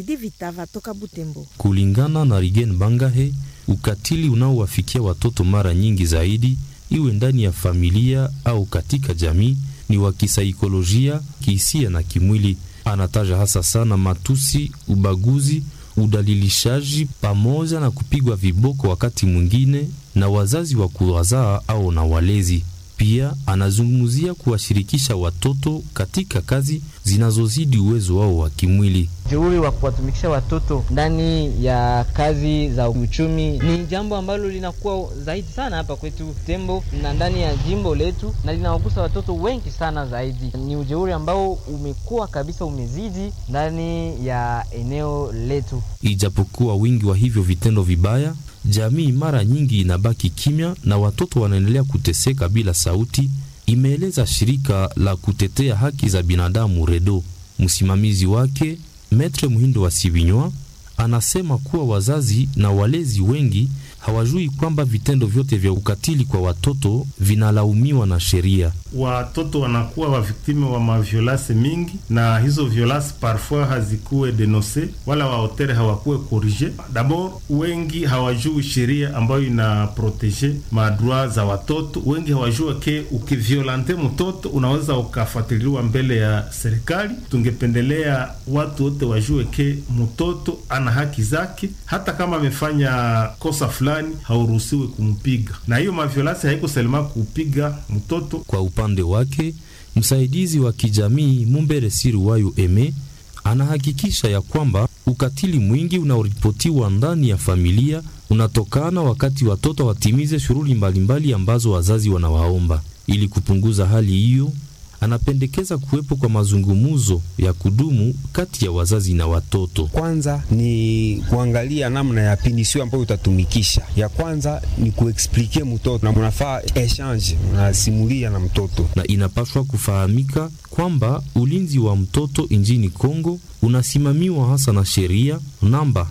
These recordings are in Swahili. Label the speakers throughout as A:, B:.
A: Divitava toka Butembo.
B: Kulingana na Rigen Bangahe, ukatili unaowafikia watoto mara nyingi zaidi, iwe ndani ya familia au katika jamii, ni wa kisaikolojia, kihisia na kimwili. Anataja hasa sana matusi, ubaguzi, udalilishaji pamoja na kupigwa viboko wakati mwingine na wazazi wa kuwazaa au na walezi. Pia anazungumzia kuwashirikisha watoto katika kazi zinazozidi uwezo wao wa kimwili.
C: Jeuri wa kuwatumikisha watoto ndani ya kazi za uchumi ni jambo ambalo linakuwa zaidi sana hapa kwetu Tembo na ndani ya jimbo letu, na linawagusa watoto wengi sana zaidi. Ni ujeuri ambao umekuwa kabisa umezidi ndani ya eneo letu.
B: Ijapokuwa wingi wa hivyo vitendo vibaya, jamii mara nyingi inabaki kimya na watoto wanaendelea kuteseka bila sauti, imeeleza shirika la kutetea haki za binadamu REDO. Msimamizi wake Metre Muhindo wa Sibinywa anasema kuwa wazazi na walezi wengi hawajui kwamba vitendo vyote vya ukatili kwa watoto vinalaumiwa na sheria.
D: Watoto wanakuwa waviktime wa maviolase mingi, na hizo violase parfois hazikuwe denonse wala waotere hawakuwe korije. Dabord, wengi hawajui sheria ambayo ina protege madroit za watoto. Wengi hawajua ke ukiviolante mtoto unaweza ukafuatiliwa mbele ya serikali. Tungependelea watu wote wajue ke mtoto ana haki zake, hata kama amefanya kosa fulani hauruhusiwi kumpiga, na hiyo maviolasi haiko selema kupiga mtoto.
B: Kwa upande wake, msaidizi wa kijamii Mumbere Siruwayo Eme anahakikisha ya kwamba ukatili mwingi unaoripotiwa ndani ya familia unatokana wakati watoto watimize shughuli mbalimbali ambazo wazazi wanawaomba. Ili kupunguza hali hiyo, anapendekeza kuwepo kwa mazungumzo ya kudumu kati ya wazazi na watoto.
E: Kwanza ni kuangalia namna ya pinisio ambayo utatumikisha. Ya kwanza ni kuexplike mtoto na munafaa exchange, unasimulia na mtoto,
B: na inapaswa kufahamika kwamba ulinzi wa mtoto nchini Kongo unasimamiwa hasa na sheria namba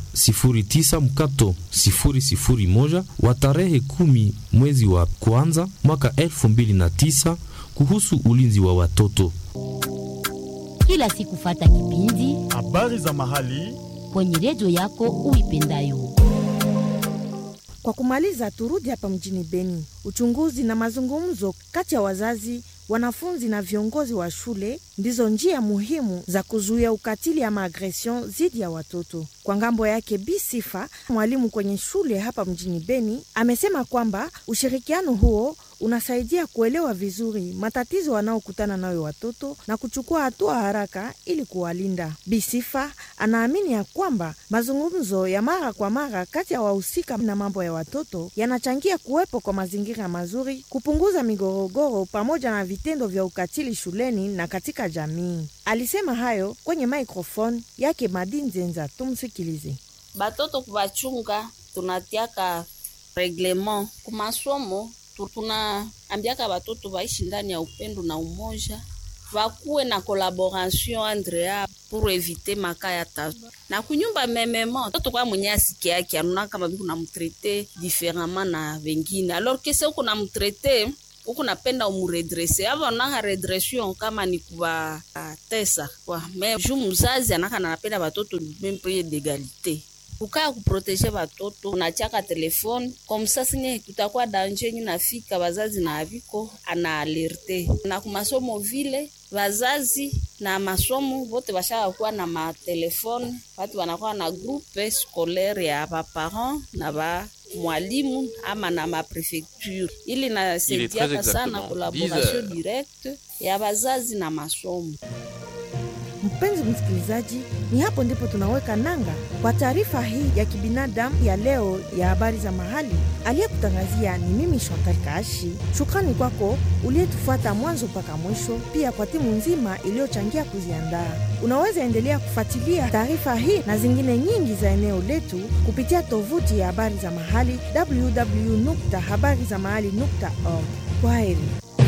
B: 09 mkato 001 wa tarehe kumi mwezi wa kwanza mwaka 2009 kuhusu ulinzi wa watoto.
F: Kila siku fata kipindi
G: habari za mahali
F: kwenye redio yako uipendayo.
A: Kwa kumaliza, turudi hapa mjini Beni. Uchunguzi na mazungumzo kati ya wazazi, wanafunzi na viongozi wa shule ndizo njia muhimu za kuzuia ukatili ama agresion dhidi ya watoto. Kwa ngambo yake, Bi Sifa, mwalimu kwenye shule hapa mjini Beni, amesema kwamba ushirikiano huo unasaidia kuelewa vizuri matatizo wanaokutana nayo watoto na kuchukua hatua haraka ili kuwalinda. Bisifa anaamini ya kwamba mazungumzo ya mara kwa mara kati ya wahusika na mambo ya watoto yanachangia kuwepo kwa mazingira mazuri, kupunguza migorogoro pamoja na vitendo vya ukatili shuleni na katika jamii. Alisema hayo kwenye microphone yake Madi Nzenza. Tumsikilize.
H: Batoto kubachunga tunatiaka reglement kumasomo tunaambiaka batoto baishi ndani ya upendo na umoja, bakuwe na collaboration entre yao pour eviter maka ya tatu na kunyumba memema toto kwa mwenye asiki yake anuna kama biku na mtrete différemment na wengine alors que se uko na mtrete uko napenda umuredrese ava onaka redression kama ni kuba tesa kwa me ju mzazi anaka nanapenda batoto même pied d'égalité kukaa kuproteje batoto unachaka telefone komsa sinye kutakuwa danje yenye nafika bazazi na aviko ana alerte na kumasomo vile bazazi na masomo vote bashaka kuwa na matelefone watu wanakuwa na groupe scolaire ya baparent na ba mwalimu ama na maprefecture ili nasaidiaka sana collaboration directe ya bazazi na masomo.
A: Mpenzi msikilizaji, ni hapo ndipo tunaweka nanga kwa taarifa hii ya kibinadamu ya leo ya habari za mahali. Aliyekutangazia ni mimi Chantal Kaashi. Shukrani kwako uliyetufuata mwanzo mpaka mwisho, pia kwa timu nzima iliyochangia kuziandaa. Unaweza endelea kufuatilia taarifa hii na zingine nyingi za eneo letu kupitia tovuti ya habari za mahali www.habarizamahali.org. Kwaheri.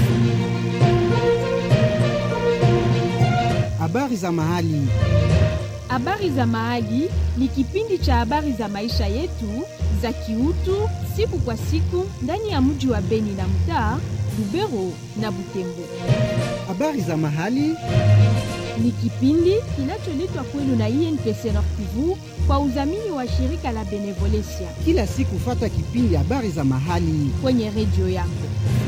I: Habari za mahali.
J: Habari za mahali ni kipindi cha habari za maisha yetu za kiutu siku kwa siku ndani ya mji wa Beni na mtaa Lubero na Butembo.
I: Habari za mahali
J: Ni kipindi kinacholetwa kwenu na INPC Nord Kivu kwa udhamini wa shirika la Benevolencia
G: Kila siku fata kipindi habari za mahali
J: kwenye redio yako.